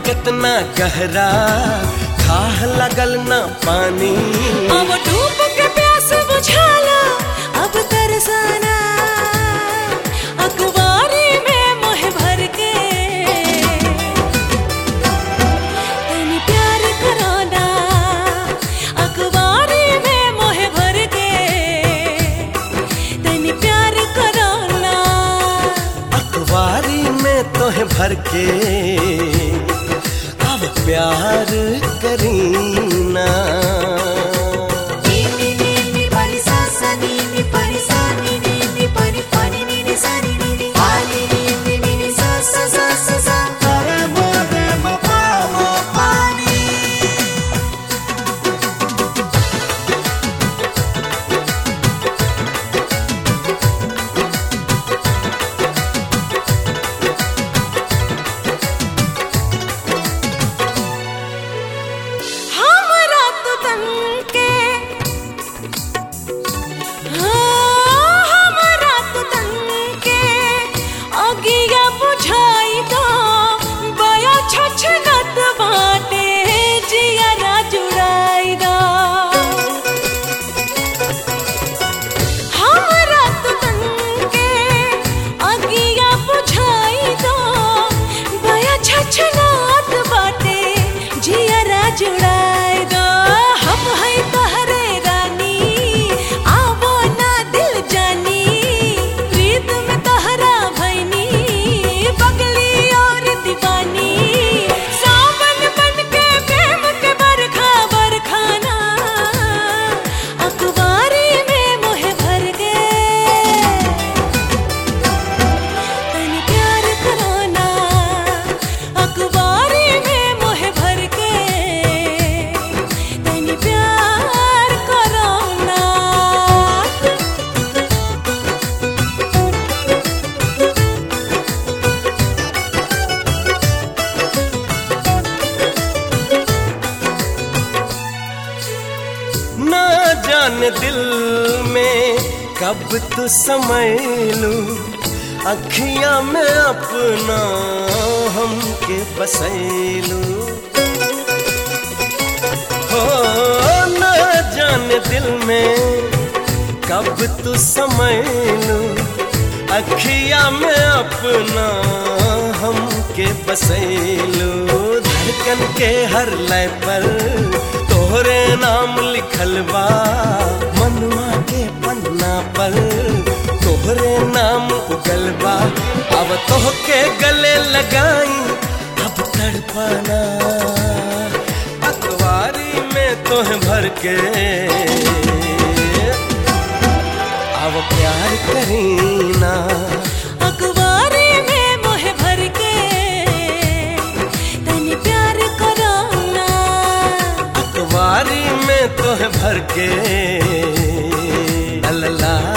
कितना गहरा खाह लगल ना पानी अब डूब के प्यास बुझाला अब तरसाना अखबारी में मोह भर के तनी प्यार कराना अखबारी में मोह भर के तनी प्यार कराना अखबारी में तोहे भर के अब प्यार करीना नी नी नी परी सा सा नी नी परी सा नी नी नी परी परी नी नी सा नी नी नी आ नी नी नी नी नी सा सा सा सा सा रे मो रे मो पा मो पा नी हमरा तो तन के हाँ, हमरा तो तन के अगिया बुझाई दो बया छछनत बाटे जियरा जुड़ाई दो हमरा तो तन के अगिया बुझाई दो बया छछनत बाटे जियरा जुड़ाई दो हम है तहरे रानी आवो ना दिल जानी प्रीत में तहरा भैनी बगली और दीवानी सावन बन के प्रेम के बरखा बरखाना अखबारी में मोह भर गए तनी प्यार कराना अखबारी में मोह भर के तनी प्यार कराना ना जान दिल में कब तू समय लू अखियां में अपना हमके बसैलू हो ना जान दिल में कब तू समय लू अखियां में अपना हमके बसैलू धड़कन के हर लय पर तोहरे नाम लिखल बा मनुआ के पन्ना पर तोहरे नाम उगल बा अब तोहके गले लगाई अब तड़पाना अखबारी में तोह भर के अब प्यार करीना अखबारी में मोह भर के तनी प्यार कराना अखबारी में तोह भर के ला ला ला